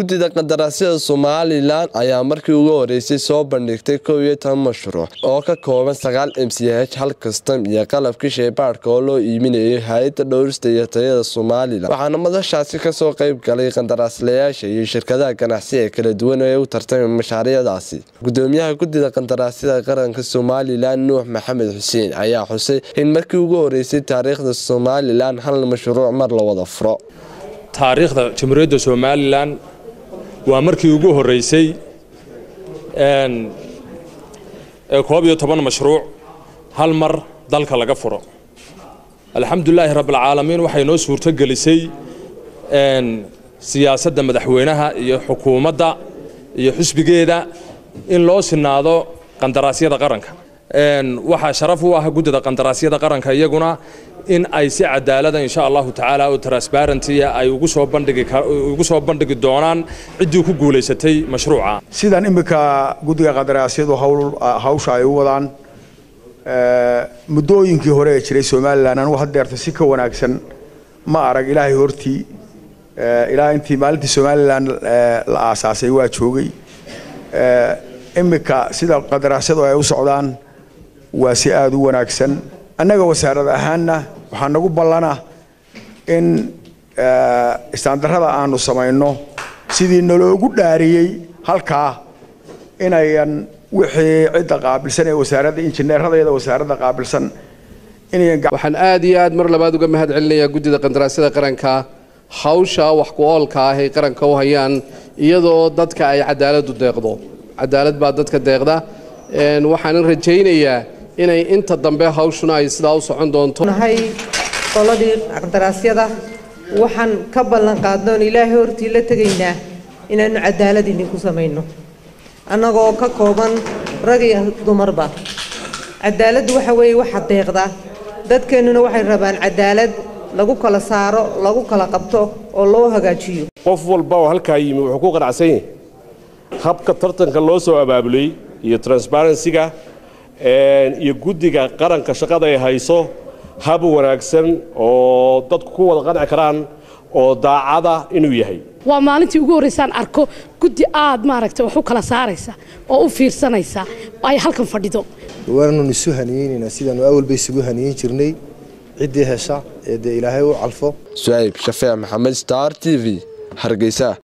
guddida qandaraasyada somalilan ayaa markii ugu horeysay soo bandhigtay kow iyo toban mashruuc oo ka kooban sagaal m c h hal kastam iyo qalabkii sheybaadhka oo loo iibinayay hay-adda dhowrista iyo tayada somalilan waxaana madashaasi kasoo qeyb galay qandaraaslayaasha iyo shirkadaha ganacsi ee kala duwan ee u tartamay mashaariicdaasi gudoomiyaha guddida qandaraasyada qaranka somalilan nuux maxamed xuseen ayaa xusay in markii ugu horeysay taariikhda somalilan hal mashruuc mar la wada furo taariikhda jamhuuriyadda somalilan waa markii ugu horeysay ee koob iyo toban mashruuc hal mar dalka laga furo alxamdulilaahi rabbilcaalamiin waxay noo suurto gelisay siyaasadda madaxweynaha iyo xukuumadda iyo xusbigeeda in loo sinaado qandaraasyada qaranka waxaa sharaf u ah guddida qandaraasyada qaranka iyaguna in ay si cadaalada insha allahu tacaala oo transparentia ay ugu soo bandhigi bandhigi doonaan ciddii ku guulaysatay mashruuca sidan iminka guddiga qandaraasyadu hawsha ay u wadaan muddooyinkii hore ee jiray somalilan anugu haddeerta si ka wanaagsan ma arag ilaahay hortii ilaa intii maalintii somalilan la aasaasay waa joogay iminka sida qandaraasyadu ay u socdaan waa si aada u wanaagsan annaga wasaarad ahaanna waxaa nagu ballana in istaandarrada aanu samayno sidii naloogu dhaariyey halkaa inayan wixii cidda qaabilsan ee wasaaradda injineeradeeda wasaaradda qaabilsan waxaan aad iyo aad mar labaad uga mahad celinayaa guddida qandaraasyada qaranka hawsha wax ku oolka ah ay qaranka u hayaan iyadoo dadka ay cadaaladu deeqdo cadaalad baa dadka deeqda waxaanan rajaynayaa inay inta dambe hawshuna ay sidaa u socon doonto nahay qoladii qandaraasyada waxaan ka ballan qaadnoon ilaahay hortii la tegaynaa inaannu cadaalad idinku samayno annagoo ka kooban rag iyo dumarba cadaaladdu waxa weeye waxa deeqda dadkeennuna waxay rabaan cadaalad lagu kala saaro lagu kala qabto oo loo hagaajiyo qof walba oo halkaa yimi wuxuu ku qanacsan yahay habka tartanka loo soo abaabulay iyo transparensiga iyo guddiga qaranka shaqada ay hayso hab wanaagsan oo dadku ku wada qanci karaan oo daacada inuu yahay waa maalintii ugu horreysaan arko guddi aad maaragtay wax u kala saaraysa oo u fiirsanaysa ay halkan fadhido waananu isu haniyeynaynaa sidaanu awalba isugu haniyeyn jirnay ciddii hesha ee dee ilaahay u calfo sucayb shafeec maxamed star t v hargeysa